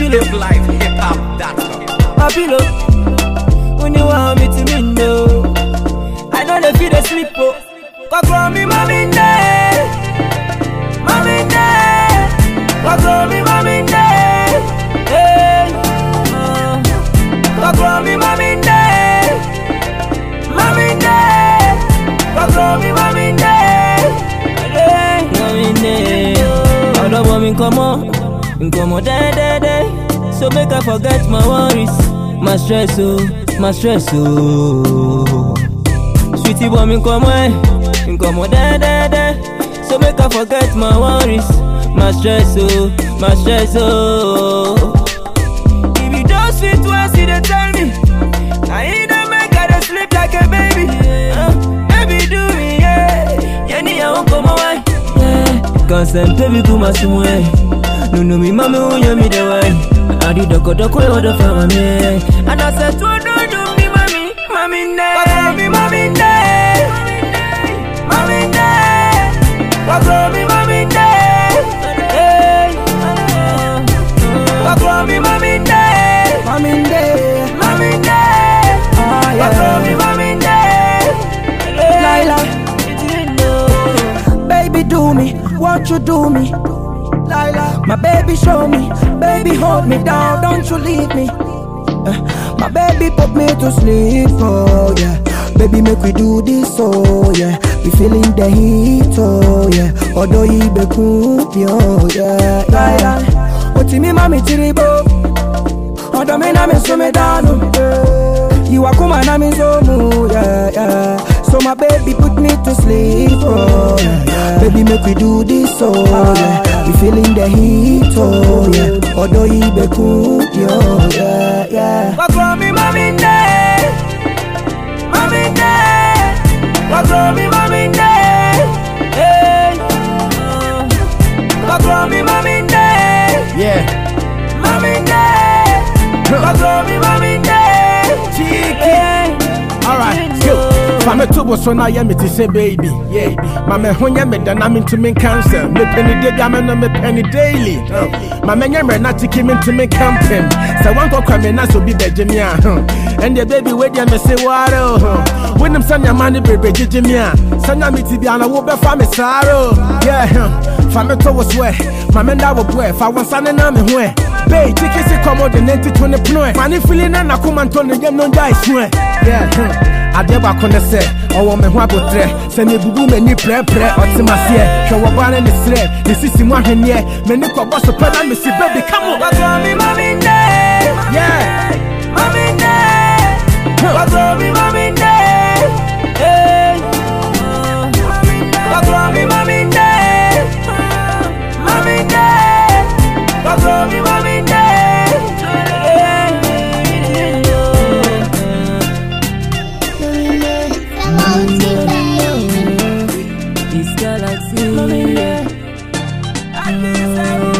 pillow. Life hip hop. That's My pillow. When you want me to me no. I know they feel the sleep oh. Cock me, mommy day. Mommy day. Cock me, mommy day. Hey. Uh. Cock me, mommy day. Mommy day. Cock me, mommy day. Hey. Mommy day. Ọ̀dọ́ bọ̀ mi nkọ́mọ́, nkọ́mọ́ dẹ́dẹ́dẹ́. So make I forget my worries, my stress oh, my stress oh. Sweetie bọ̀ mi nkọ́mọ́ ẹ̀, nkọ́mọ́ dẹ́dẹ́dẹ́. So make I forget my worries, my stress oh, my stress oh. If you just fit once, you dey tell me. I ain't dey make I dey sleep like a baby. Uh, baby do me, yeah. Yeah, ni àwọn kò mọ wáyé. Consent baby kú ma sún ẹ̀. Nunu mi máa mi wúyọ mi dẹ̀ wáyé. Àdí dọ̀kọ̀dọ̀kọ̀ ìwọ́dọ̀ fẹ́ wà mí. Àdàsẹ̀ tó dúdú mi mami, mami ndẹ́. Kọ̀kọ̀ mi mami ndẹ́. Mami ndẹ́. Kọ̀kọ̀ mi mami ndẹ́. Hey. Kọ̀kọ̀ mi mami ndẹ́. Mami day, Mami ndẹ́. ah Kọ̀kọ̀ mi yeah. mami ndẹ́. Laila. Laila. Baby do me, won't you do me? Laila. My baby show me, baby hold me down, don't you leave me. Uh, my baby put me to sleep, oh yeah. Baby make we do this, oh yeah. We feeling the heat, oh yeah. Although he be cool, oh yeah. Laila. Oti mi mami tiribo, although me na me so me down. You are come and I'm in so mood, yeah, yeah. So my baby put me to sleep, oh yeah. Baby make we do this, oh yeah. We feeling the heat, oh yeah. Although he be cool, yo, yeah, yeah. Kọ̀kọ̀ mi mami ndẹ́. Mami ndẹ́. Kọ̀kọ̀ mi mami ndẹ́. Hey. Kọ̀kọ̀ mi mami ndẹ́. Yeah. Mami ndẹ́. Kọ̀kọ̀ mi mami ndẹ́. Hey. Alright, go. Fame to bo so na ye me ti say baby. Yeah. Ma me ho nye me da na me ntumi cancer. Me penny day ga me no me penny daily. Uh, Ma me nye me na tiki me ntumi camping. Say one go kwa me na so bi beje me a. huh. And the baby we dey me say waro. When them send your money baby jeje me a. Sanya me ti bia na wo be fa me saro. Yeah. huh. Fame to wo swear. Ma me nda wo boy. Fa won sane na me ho. Bay, tiki si komo de nenti tune pnoe. Mani feeling na na kuma ntone yem no dai swe. Yeah. huh. adeɛ baako ne sɛ ɔwɔ me ho abotrɛ sɛ mebubu m'ani prɛprɛ ɔte maseɛ hwɛ wɔ baa ne ne serɛ ne sisi mu ahwenneɛ m'ani kɔbɔ so pɛ na mesi baby come on Kọ̀kọ̀ mi mami ndẹ́. yeah Mami ndẹ́. Kọ̀kọ̀ mi mami ndẹ́. Hey. Kọ̀kọ̀ mi mami ndẹ́. Mami ndẹ́. Kọ̀kọ̀ mi mami ndẹ́. Hey. This galaxy. Mami ndẹ́.